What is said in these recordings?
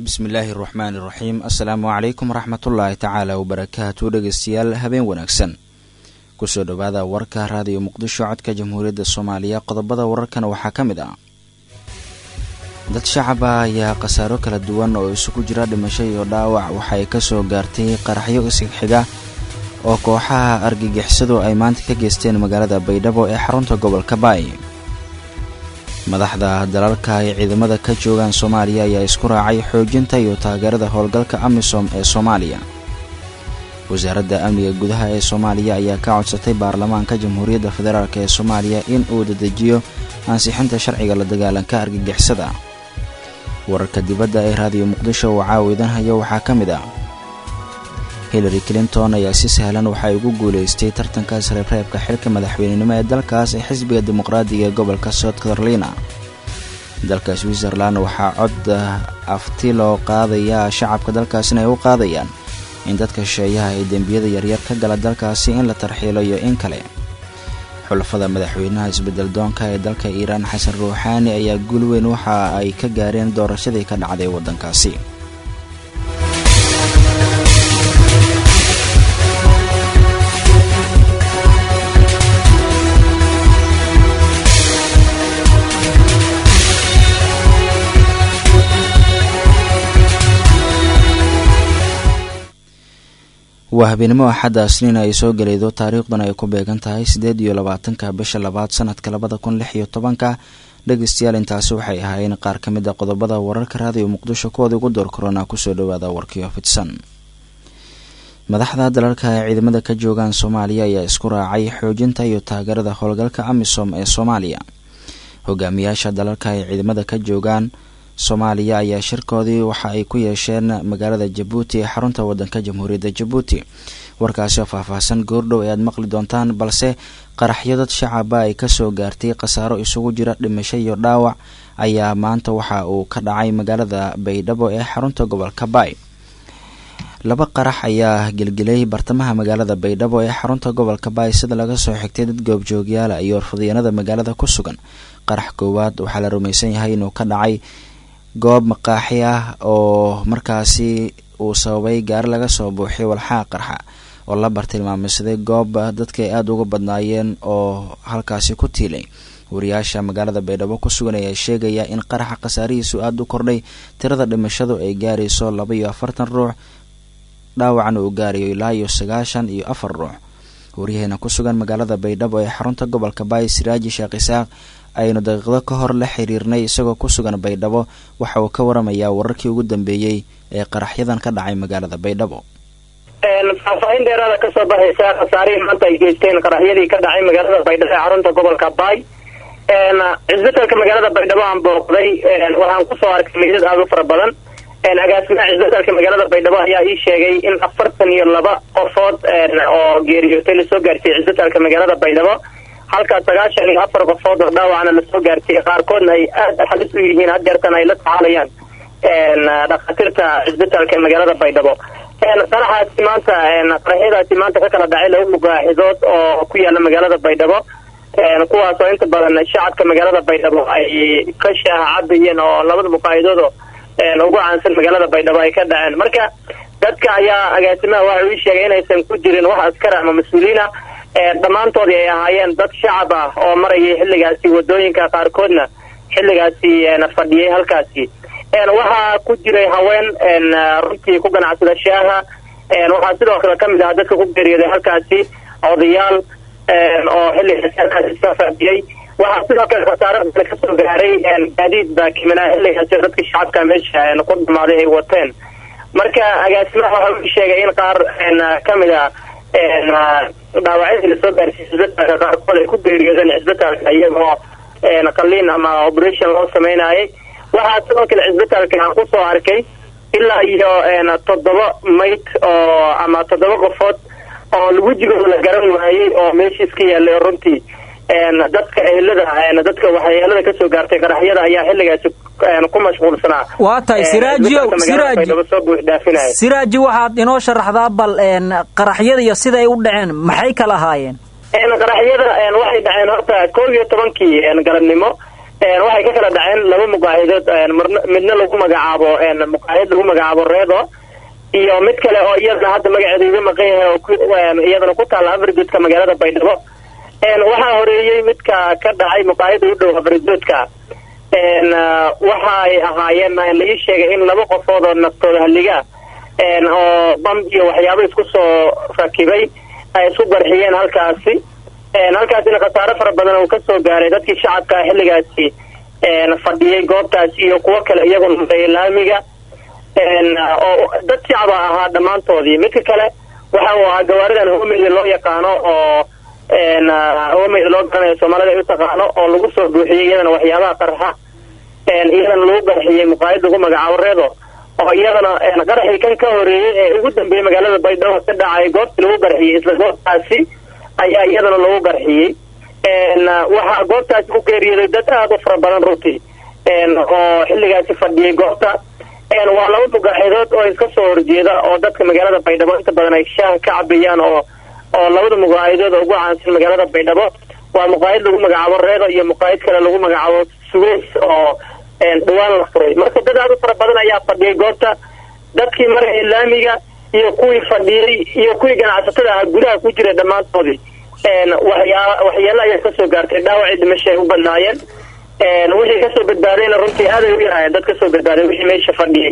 bismillaahi raxmaani raxiim assalaamu calaykum waraxmatullaahi tacaala wabarakaatu dhegeystayaal habeen wanaagsan kusoo dhowaada warka raadiyo muqdisho codka jamhuuriyadda soomaaliya qodobada wararkana waxaa ka mid ah dad shacaba ayaa khasaaro kala duwan oo isugu jira dhimasho iyo dhaawac waxay kasoo gaartay qaraxyo isxiga oo kooxaha argagixisadu ay maanta ka geysteen magaalada baydhabo ee xarunta gobolka baay madaxda dalalka ay ciidamada ka joogaan soomaaliya ayaa isku raacay xoojinta iyo taageerada howlgalka amisom ee soomaaliya wasaaradda amniga gudaha ee soomaaliya ayaa ka codsatay baarlamaanka jamhuuriyadda federaalk ee soomaaliya in uu dedejiyo ansixinta sharciga la dagaalanka argagixisada wararka dibadda ee raadiyo muqdisho oo caawidanhayo waxaa ka mid ah hillary clinton ayaa si sahlan waxay ugu guulaystay tartankaas reebreebka xilka madaxweynenimo ee dalkaas ee xisbiga dimuqraadiga ee gobolka south carolina dalka switzerland waxaa cod afti loo qaadayaa shacabka dalkaasina ay u qaadayaan in dadka shisheeyaha ee dembiyada yaryar ka gala dalkaasi in la tarxiilo iyo in kale xulafada madaxweynaha isbedel doonka ee dalka iiraan xasan ruuxaani ayaa guul weyn waxa ay ka gaareen doorashadii ka dhacday waddankaasi waa habeenimo axadda asniin ay soo gelaydo taariikhdan ay ku beegan tahay siddeed iyo labaatanka bisha labaad sanadka labada kun lix iyo tobanka dhegeystayaal intaasi waxay ahaayeen qaar ka mid a qodobada wararka raadiyo muqdisho kuwooda ugu door korona kusoo dhowaada warkiyo fidsan madaxda dalalka ay ciidamada ka joogaan soomaaliya ayaa isku raacay xoojinta iyo taageerada howlgalka amisom ee soomaaliya hogaamiyaasha dalalka ay ciidamada ka joogaan soomaaliya ayaa shirkoodii waxa ay ku yeesheen magaalada jabuuti ee xarunta wadanka jamhuuriyadda jabuuti warkaasi oo faahfaahsan goordhow ee aad maqli doontaan balse qaraxyo dad shacaba ay kasoo gaartay khasaaro isugu jira dhimasho iyo dhaawac ayaa maanta waxa uu ka dhacay magaalada baydhabo ee xarunta gobolka baay laba qarax ayaa gelgelay bartamaha magaalada baydhabo ee xarunta gobolka baay sida laga soo xigtay dad goobjoogyaala iyo warfadyaenada magaalada ku sugan qarax koowaad waxaa la rumaysan yahay inuu ka dhacay goob maqaaxi ah oo markaasi uu sababay gaari laga soo buuxiy walxaa qarxa oo la bartilmaameysaday goob dadka ay aada uga badnaayeen oo halkaasi ku tiilay wariyaasha magaalada baydhabo ku sugan ayaa sheegaya in qaraxa khasaarihiisu aada u kordhay tirada dhimashadu ay gaarayso laba iyo afartan ruux dhaawacna uu gaarayo ilaa iyo sagaashan iyo afar ruux waryaheena ku sugan magaalada baydhabo ee xarunta gobolka baay siraaji sheekh isaaq aynu daqiiqdo ka hor la xiriirnay isagoo ku sugan baydhabo waxa uu ka waramayaa wararkii ugu dambeeyey ee qaraxyadan ka dhacay magaalada baydhabo faahfaahin dheeraada kasoo baxaysa khasaarihii maanta ay geysteen qaraxyadii ka dhacay magaalada baydhabo ee xarunta gobolka baay cisbitalka magaalada baydhabo aan booqday waxaan kusoo arkay meydad aada u fara badan agaasimaha cisbitalka magaalada baydhabo ayaa ii sheegay in afartan iyo laba qofood oo geeriyootay lasoo gaarsiiyey cisbitalka magaalada baydhabo halka sagaashan iyo afar qofood oo dhaawacna lasoo gaarsiiyey qaarkoodna ay aada halis u yihiin hadeertan ay la tacaalayaan dhakhaatiirta cisbitalka magaalada baydhabo qaraxaasi maanta qaraxyadaasi maanta ka kala dhacay laba mugaaxidood oo ku yaala magaalada baydhabo kuwaas oo inta badan shacabka magaalada baydhabo ay ka shaaha cabayeen oo labada muqaahidoodoo ugu caansan magaalada baydhabo ay ka dhaceen marka dadka ayaa agaasimaha waxa uu sheegay inaysan ku jirin wax askara ama mas-uuliina dhammaantoodii ay ahaayeen dad shacab ah oo marayay xilligaasi wadooyinka qaarkoodna xilligaasi fadhiyay halkaasi waxaa ku jiray haween runtii ku ganacsada shaaha waxaa sidoo kale kamid ahaa dadka ku geeriyooday halkaasi odayaal oo xilligaasi halkaasi soo fadhiyay waxaa sidoo kale khasaaro kale kasoo gaaray gaadiid baakimanaa xilligaasi dadka shacabka meesha ku dhamaaday ay wateen marka agaasimaha waxa uu sheegay in qaar kamid a dhaawacyadii lasoo gaarsiiyey cisbitalka qaarkood ay ku geeriyoodeen cisbitalka iyagoo qaliin ama operation loo sameynayay waxaa sidoo kale cisbitalka aan kusoo arkay ilaa iyo toddoba mayd oo ama toddoba qofood oo wejigooda la garan waayey oo meeshiis ka yaalay runtii dadka ehelada dadka waxyeelada kasoo gaartay qaraxyada ayaa xilligaasi ku mashquulsanaa waa tahay siraajiyow siraaji soo buuxdhaafinaya siraaji waxaad inoo sharaxdaa bal qaraxyada iyo siday u dhaceen maxay kala ahaayeen qaraxyada waxay dhaceen horta koob iyo tobankii galabnimo waxay ka kala dhaceen laba muqaahidood midna lagu magacaabo muqaahid lagu magacaabo reedo iyo mid kale oo iyadana hadda magaceeda iga maqan yahay oo iyadana ku taalla afrigoodka magaalada baydhabo waxaa horeeyey midka ka dhacay muqaahida u dhow afrigoodka waxaay ahaayeen laii sheegay in laba qofood oo naftooda halliga oo bam iyo waxyaabo isku soo rakibay ay isku qarxiyeen halkaasi halkaasina khasaare fara badan uu kasoo gaaray dadkii shacabka xilligaasi fadhiyay goobtaasi iyo kuwo kale iyaguna laamiga oo dad shacaba ahaa dhammaantoodii midka kale waxa uu ahaa gawaaridan homeyda loo yaqaano oo homeyda loo garanayo soomaalida ay u taqaano oo lagu soo buuxiyey iyadana waxyaabaha qarxa iyadana lagu qarxiyey muqaayid lagu magacaabo reedo oo iyadana qaraxii kan ka horeeyey ee ugu dambeeyey magaalada baydhabo ka dhacay goobtii lagu qarxiyey isla goobtaasi ayaa iyadana lagu qarxiyey waxaa goobtaasi ku geeriyooday dad aada u fara badan runtii oo xilligaasi fadhiyay goobta waa laba mugaaxidood oo iska soo horjeeda oo dadka magaalada baydhabo inta badan ay shaah ka cabiyaan oo oo labada muqaahidood ugu caansan magaalada baydhabo waa muqaahid lagu magacaabo reedo iyo muqaahid kale lagu magacaabo suweys oo dhawaan la furay marka dad aada u fara badan ayaa fadhiyay goobta dadkii maraya laamiga iyo kuwii fadhiyey iyo kuwii ganacsatada ahaa gudaha ku jira dhammaantoodii waxyaa waxyeelo ayaa kasoo gaartay dhaawacii dhimasho ay u badnaayeen wixii kasoo badbaadayna runtii aaday u yaraayeen dad kasoo badbaaday wixii meesha fadhiyay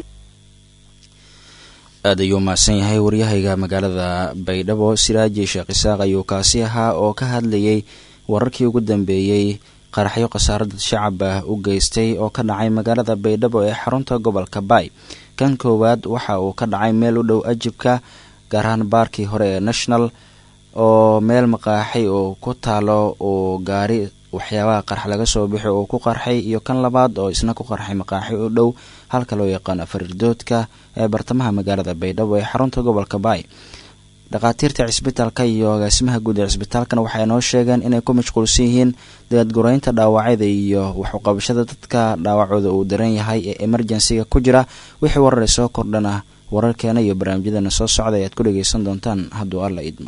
aad ayuu mahadsan yahay waryahayga magaalada baydhabo siraaji sheekh isaaq ayuu kaasi ahaa oo ka hadlayay wararkii ugu dambeeyey qaraxyo khasaarada shacab ah u geystay oo ka dhacay magaalada baydhabo ee xarunta gobolka baay kan koowaad waxa uu ka dhacay meel u dhow ajibka gaar ahaan baarkii hore ee national oo meel maqaaxay oo ku taalo uu gaari waxyaabaha qarx laga soo bixi oo ku qarxay iyo kan labaad oo isna ku qarxay maqaaxi u dhow halka loo yaqaano fariirdoodka ee bartamaha magaalada baydhabo ee xarunta gobolka baay dhakhaatiirta cisbitaalka iyo agaasimaha guud ee cisbitaalkana waxay noo sheegeen inay ku mashquulsan yihiin daadguraynta dhaawacyada iyo waxuqabashada dadka dhaawacooda uu daran yahay ee emerjensiga ku jira wixii warar soo kordhana wararkeena iyo barnaamijyadeena soo socda ayaad ku dhageysan doontaan hadduu alla idmo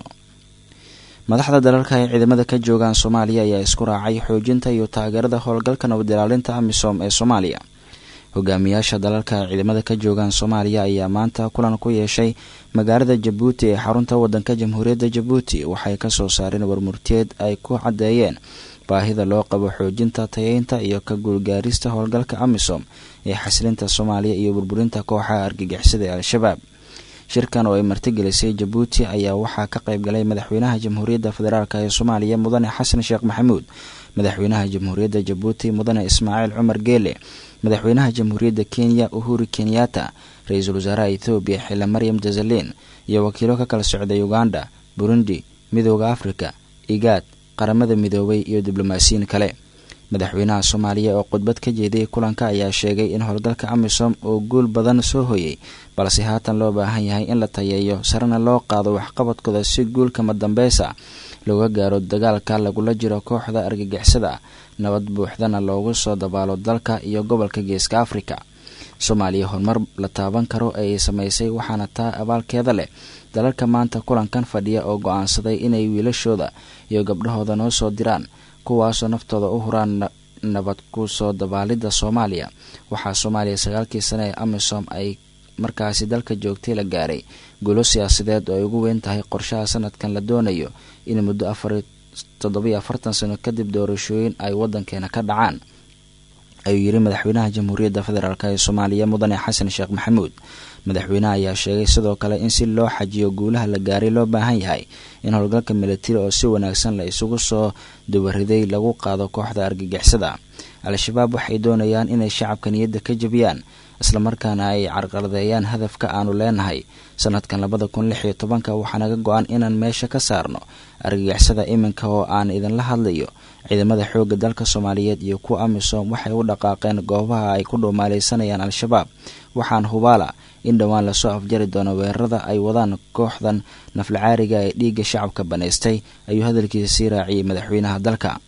madaxda dalalka ay ciidamada ka joogaan soomaaliya ayaa isku raacay xoojinta iyo taageerada howlgalka nabad ilaalinta amisom ee soomaaliya hogaamiyaasha dalalka ay ciidamada ka joogaan soomaaliya ayaa maanta kulan ku yeeshay magaalada jabuuti ee xarunta wadanka jamhuuriyadda jabuuti waxay kasoo saareen warmurteed ay ku caddeeyeen baahida loo qabo xoojinta tayeynta iyo ka guulgaarista howlgalka amisom ee xasilinta soomaaliya iyo burburinta kooxaha argagixisada ee al-shabaab shirkan oo ay martigelisay jabuuti ayaa waxaa ka qayb galay madaxweynaha jamhuuriyadda federaalk ee soomaaliya mudane xasan sheekh maxamuud madaxweynaha jamhuuriyadda jabuuti mudane ismaaciil cumar geele madaxweynaha jamhuuriyadda kenya uhuru kenyatta ra-iisul wasaaraha ethoobiya xile maryam jazalin iyo wakiilo ka kala socday uganda burundi midooda afrika igaad qaramada midoobay iyo diblomaasiyiin kale madaxweynaha soomaaliya oo khudbad ka jeediyay kulanka ayaa sheegay in howlgalka amisom oo guul badan soo hoyay balse haatan loo baahan yahay in la tayeeyo sarena loo qaado waxqabadkooda si guulkama dambeysa looga gaaro dagaalka lagula jiro kooxda argagixisada nabad buuxdana loogu soo dabaalo dalka iyo gobolka geeska afrika soomaaliya horumar la taaban karo ayay samaysay waxaana taa abaalkeeda leh dalalka maanta kulankan fadhiya oo go-aansaday inay wiilashooda iyo gabdhahooda noo soo diraan kuwaasoo naftooda u huraan nabad ku soo dabaalidda soomaaliya waxaa soomaaliya sagaalkii sane ee amisom ay markaasi dalka joogtay la gaaray guulo siyaasadeed oo ay ugu weyn tahay qorshaha sanadkan la doonayo in muddo afar toddobiyo afartan sano kadib doorashooyin ay wadankeena ka dhacaan ayuu yiri madaxweynaha jamhuuriyadda federaalk ee soomaaliya mudane xasan sheekh maxamuud madaxweynaha ayaa sheegay sidoo kale in si loo xajiyo guulaha la gaaray loo baahan yahay in howlgalka milatari oo si wanaagsan la isugu soo dubariday lagu qaado kooxda argagixisada al-shabaab waxay doonayaan inay shacabka niyadda ka jebiyaan islamarkaana ay carqaladeeyaan hadafka aanu leenahay sanadkan labada kun lix iyo tobanka waxaa naga go-an inaan meesha ka saarno argagixisada iminka oo aan idinla hadlayo ciidamada xoogga dalka soomaaliyeed iyo kuwa amisom waxay u dhaqaaqeen goobaha ay ku dhowmaaleysanayaan al-shabaab waxaan hubaala in dhowaan lasoo afjari doono weerarada ay wadaan kooxdan naflacaariga ee dhiigga shacabka banaystay ayuu hadalkiisa sii raaciyey madaxweynaha dalka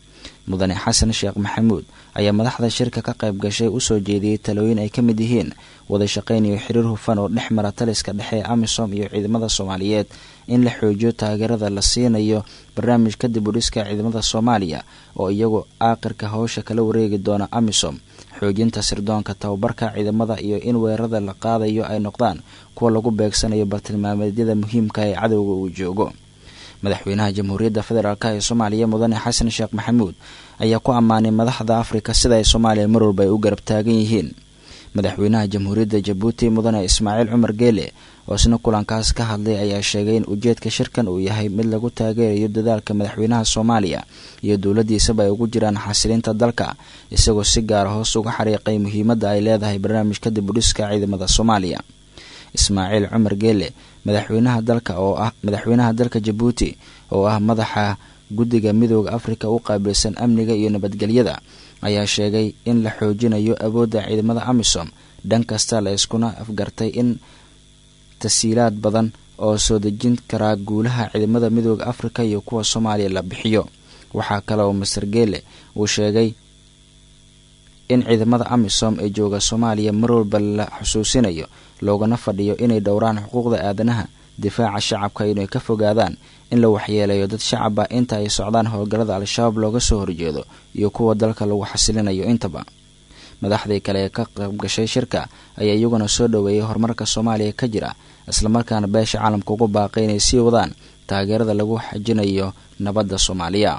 mudane xasan sheekh maxamuud ayaa madaxda shirka ka qayb gashay usoo jeediyey talooyin ay ka mid yihiin wada shaqayn iyo xiriir hufan oo dhex mara taliska dhexe ee amisom iyo ciidamada soomaaliyeed in la xoojiyo taageerada la siinayo barnaamijka dib u dhiska ciidamada soomaaliya oo iyagu aaqirka howsha kala wareegi doona amisom xoojinta sirdoonka tababarka ciidamada iyo in weerarada la qaadayo ay noqdaan kuwa lagu beegsanayo bartilmaameedyada muhiimka ee cadowga uu joogo madaxweynaha jamhuuriyadda federaalk ee soomaaliya mudane xasan sheekh maxamuud ayaa ku ammaanay madaxda afrika sida ay soomaaliya mar walba ay u garab taagan yihiin madaxweynaha jamhuuriyadda jabuuti mudane ismaaciil cumar geele oo isna kulankaas ka hadlay ayaa sheegay in ujeedka shirkan uu yahay mid lagu taageerayo dadaalka madaxweynaha soomaaliya iyo dowladdiisaba ay ugu jiraan xasilinta dalka isagoo si gaara hoos uga xariiqay muhiimadda ay leedahay barnaamijka dib u dhiska ciidamada soomaaliya ismaaciil cumar geele madaxweynaha dalka oo ah madaxweynaha dalka jabuuti oo ah madaxa guddiga midooda afrika u qaabilsan amniga iyo nabadgelyada ayaa sheegay in la xoojinayo awoodda ciidamada amisom dhan kasta la iskuna afgartay in tasiilaad badan oo soo dejin karaa guulaha ciidamada midooda afrika iyo kuwa soomaaliya la bixiyo waxaa kale oo master geele uu sheegay in ciidamada amisom ee jooga soomaaliya mar walba la xusuusinayo loogana fadhiyo inay dhowraan xuquuqda aadanaha difaaca shacabka inay ka fogaadaan in la waxyeelayo dad shacab ah inta ay socdaan howlgallada al-shabaab looga soo horjeedo iyo kuwa dalka lagu xasilinayo intaba madaxdii kale ee ka qaybgashay shirka ayaa iyaguna soo dhoweeyay horumarka soomaaliya ka jira islamarkaana beesha caalamka ugu baaqay inay sii wadaan taageerada lagu xajinayo nabadda soomaaliya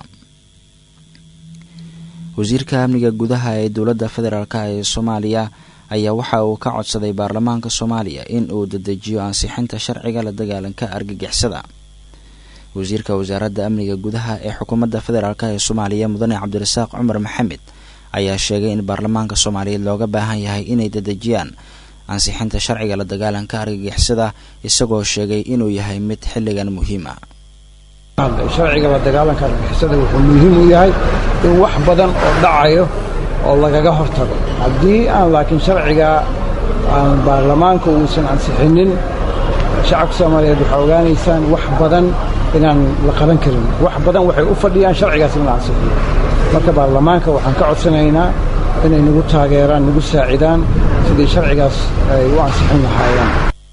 wasiirka amniga gudaha ee dowladda federaalk ee soomaaliya ayaa waxa uu ka codsaday baarlamaanka soomaaliya in uu dedejiyo ansixinta sharciga la dagaalanka argagixisada wasiirka wasaaradda amniga gudaha ee xukuumadda federaalk ee soomaaliya mudane cabdirasaaq cumar maxamed ayaa sheegay in baarlamaanka soomaaliyeed looga baahan yahay inay dedejiyaan ansixinta sharciga la dagaalanka argagixisada isagoo sheegay inuu yahay mid xilligan muhiim ah sharciga la dagaalanka argagixisada wuxuu muhiim u yahay in wax badan oo dhacayo oo lagaga hortago haddii aan laakiin sharciga aan baarlamaanka uusan ansixinin shacabka soomaaliyeed waxaa ogaanaysaan wax badan inaan la qaban karin wax badan waxay u fadhiyaan sharcigaas in la ansixiyo marka baarlamaanka waxaan ka codsanaynaa inay nagu taageeraan nagu saacidaan sidii sharcigaas ay u ansixin lahaayeen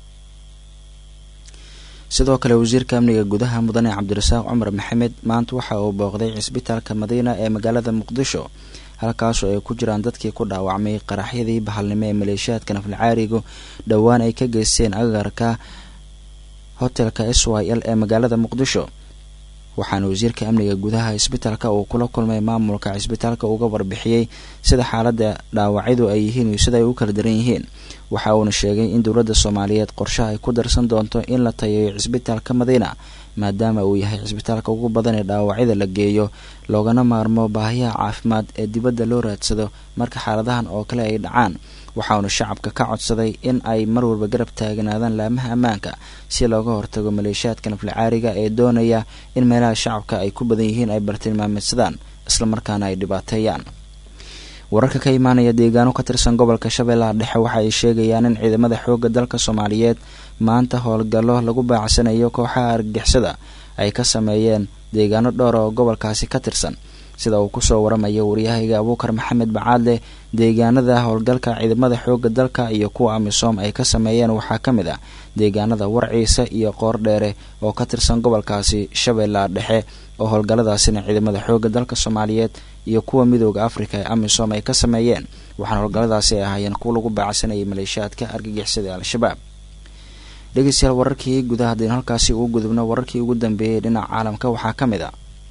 sidoo kale wasiirka amniga gudaha mudane cabdirasaaq cumar maxamed maanta waxa uu booqday cisbitaalka madiina ee magaalada muqdisho halkaasoo ay ku jiraan dadkii ku dhaawacmay qaraxyadii bahalnimo ee maleeshiyaadka nafalcaarigu dhowaan ay ka geysteen agagarka hotelka s y l ee magaalada muqdisho waxaana wasiirka amniga gudaha cisbitaalka uu kula kulmay maamulka cisbitaalka uga warbixiyey sida xaaladda dhaawacyadu ay yihiin iyo sida ay u kala daran yihiin waxa uuna sheegay in dowladda soomaaliyeed qorshaha ay ku darsan doonto in la tayeeyo cisbitaalka madiina maadaama uu yahay cisbitaalka ugu badan ee dhaawacyada la geeyo loogana maarmo baahiyaha caafimaad ee dibadda loo raadsado marka xaaladahan oo kale ay dhacaan waxauna shacabka ka codsaday in ay mar walba garab taagnaadaan laamaha ammaanka si looga hortago maleeshiyaadka naflacaariga ee doonaya in meelaha shacabka ay ku badan yihiin ay bartilmaameedsadaan islamarkaana ay dhibaateeyaan wararka ka imaanaya deegaano ka tirsan gobolka shabeellaha dhexe waxa ay sheegayaan in ciidamada xoogga dalka soomaaliyeed maanta howlgallo lagu baacsanayo kooxaha argagixisada ay ka sameeyeen deegaano dhowr oo gobolkaasi ka tirsan sida uu kusoo waramayo waryahayga abuukar maxamed bacaadle deegaanada howlgalka ciidamada xoogga dalka iyo kuwa amisom ay ka sameeyeen waxaa ka mid ah deegaanada warciisa iyo qoordheere oo ka tirsan gobolkaasi shabeellaha dhexe oo howlgalladaasina ciidamada xoogga dalka soomaaliyeed iyo kuwa midooda afrika ee amisom ay ka sameeyeen waxaana howlgalladaasi ay ahaayeen kuwa lagu baacsanayay maleeshiyaadka argagixisada ee al-shabaab dhegeystayaal wararkii gudaha haddaynu halkaasi ugu gudubno wararkii ugu dambeeyey dhinaca caalamka waxaa ka mid a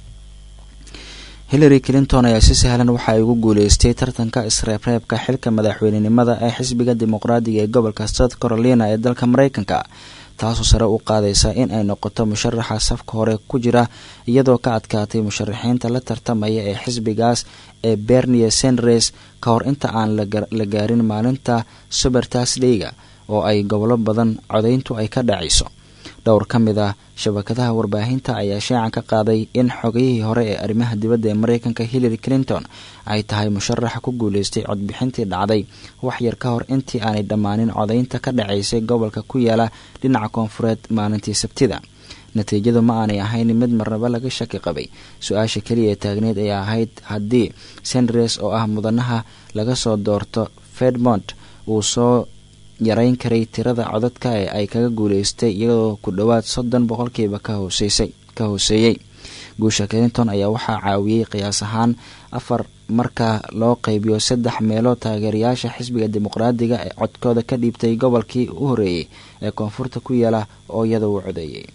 hillary clinton ayaa si sahlan waxa ay ugu guuleystay tartanka isreebreebka xilka madaxweynenimada ee xisbiga dimuqraadiga ee gobolka south carolina ee dalka mareykanka taasoo sare u qaadaysa in ay noqoto musharaxa safka hore ku jira iyadoo ka adkaatay musharaxiinta la tartamaya ee xisbigaas ee bernie sandres ka hor inta aan la gaarin maalinta subertasdayga oo ay gobolo badan codayntu ay ka dhacayso dhowr ka mid ah shabakadaha warbaahinta ayaa shaacan ka qaaday in xogayihii hore ee arrimaha dibadda ee mareykanka hillary clinton ay tahay musharaxa ku guuleystay codbixintii dhacday wax yar ka hor intii aanay dhammaanin codaynta ka dhacaysay gobolka ku yaala dhinaca koonfureed maalintii sabtida natiijadu ma aanay ahayn mid marnaba laga shaki qabay su-aasha keliya ee taagneed ayaa ahayd haddii sandres oo ah mudanaha laga soo doorto fedmont uu soo yarayn karay tirada codadka ee ay kaga guuleystay iyadoo ku dhowaad soddon boqolkiiba ka hooseysay ka hooseeyey guusha clinton ayaa waxaa caawiyey qiyaas ahaan afar marka loo qeybiyo saddex meelood taageerayaasha xisbiga dimuqraadiga ee codkooda ka dhiibtay gobolkii u horeeyey ee koonfurta ku yaala oo iyada uu codeeyey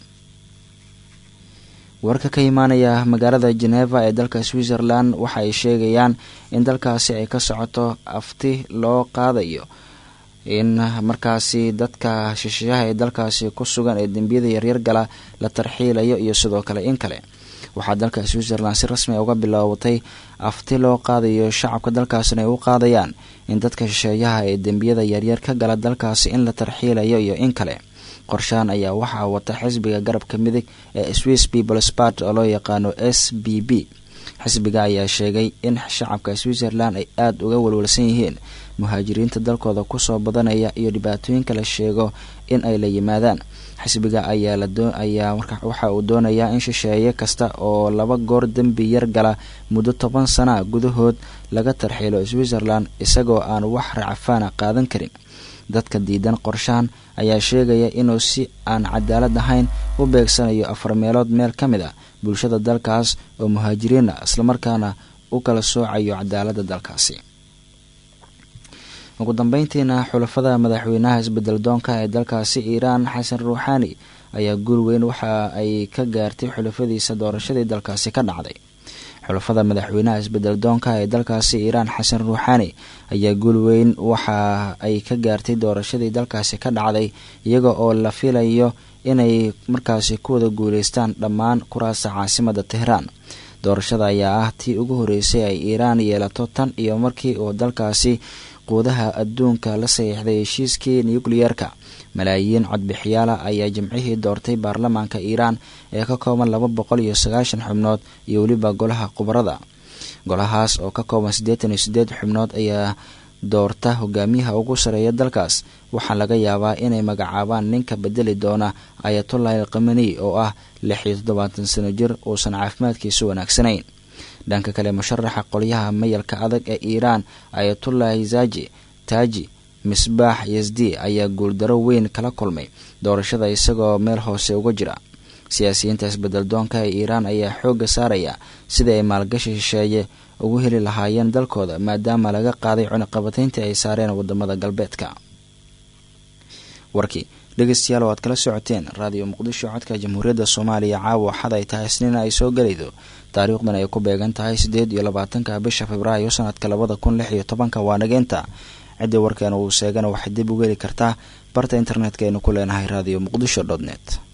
warka ka imaanaya magaalada geneva ee dalka switzerland waxa ay sheegayaan in dalkaasi ay ka socoto afti loo qaadayo in markaasi dadka shisheeyaha ee dalkaasi ku sugan ee dembiyada yaryar gala la tarxiilayo iyo sidoo kale in kale waxaa dalka switzerland si rasmi a uga bilowatay afti loo qaadayo shacabka dalkaasina ay u qaadayaan in dadka shisheeyaha ee dembiyada yaryar ka gala dalkaasi in la tarxiilayo iyo in kale qorshaan ayaa waxaa wata xisbiga garabka midig ee swiss peoples part oo loo yaqaano s b b xisbiga ayaa sheegay in shacabka switzerland ay aada uga walwalsan yihiin muhaajiriinta dalkooda kusoo badanaya iyo dhibaatooyinka la sheego in ay la yimaadaan xisbiga ayaa waxa uu doonayaa in shisheeye kasta oo laba goor dembi yar gala muddo toban sana gudahood laga tarxiilo switzerland isagoo aan wax racafaana qaadan karin dadka diidan qorshahan ayaa sheegaya inuu si aan cadaalad ahayn u beegsanayo afar meelood meel ka mid a bulshada dalkaas oo muhaajiriina islamarkaana u kala soocayo cadaaladda dalkaasi ugu dambeyntiina xulafada madaxweynaha isbedel doonka ee dalkaasi iiraan xasan ruuxaani ayaa guul weyn waxa ay ka gaartay xulafadiisa doorashadii dalkaasi ka dhacday xulafada madaxweynaha isbedel doonka ee dalkaasi iiraan xasan ruuxaani ayaa guul weyn waxa ay ka gaartay doorashadii dalkaasi ka dhacday iyaga oo la filayo inay markaasi ku wada guuleystaan dhammaan kuraasta caasimada tehraan doorashada ayaa ah tii ugu horeysay ay iiraan yeelato tan iyo markii uu dalkaasi quudaha adduunka la saxiixday heshiiskii nukliyerka malaayiin codbixiyaala ayaa jimcihii doortay baarlamaanka iiraan ee ka kooban laba boqol iyo sagaashan xubnood iyo weliba golaha khubarada golahaas oo ka kooban siddeetan iyo siddeed xubnood ayaa doorta hogaamiyaha ugu sareeya dalkaas waxaa laga yaabaa inay magacaabaan ninka bedeli doona ayatullahi alkamani oo ah lix iyo toddobaatan sano jir uusan caafimaadkiisu wanaagsanayn dhanka kale musharaxa qolyaha mayalka adag ee iiraan ayatullahi zaji taaji misbaax yasdi ayaa guuldaro weyn kala kulmay doorashada isagoo meel hoose uga jira siyaasiyiinta isbedel doonka ee iiraan ayaa xoogga saaraya sidai ay maalgashi shisheeye ugu heli lahaayeen dalkooda maadaama laga qaaday cunaqabatayntii ay saareen wadamada galbeedka warkii dhegeystayaal oo aad kala socoteen raadiyo muqdisho codka jamhuuriyadda soomaaliya caawa xad ay tahay isniina ay soo gelaydo taariikhdan ay ku beegan tahay siddeed iyo labaatanka bisha februaayo sanadka labada kun lix iyo tobanka waa nageenta ciddii warkeena uu sheegana waxay dib ugu heli kartaa barta internetka aynu ku leenahay radio muqdisho dot net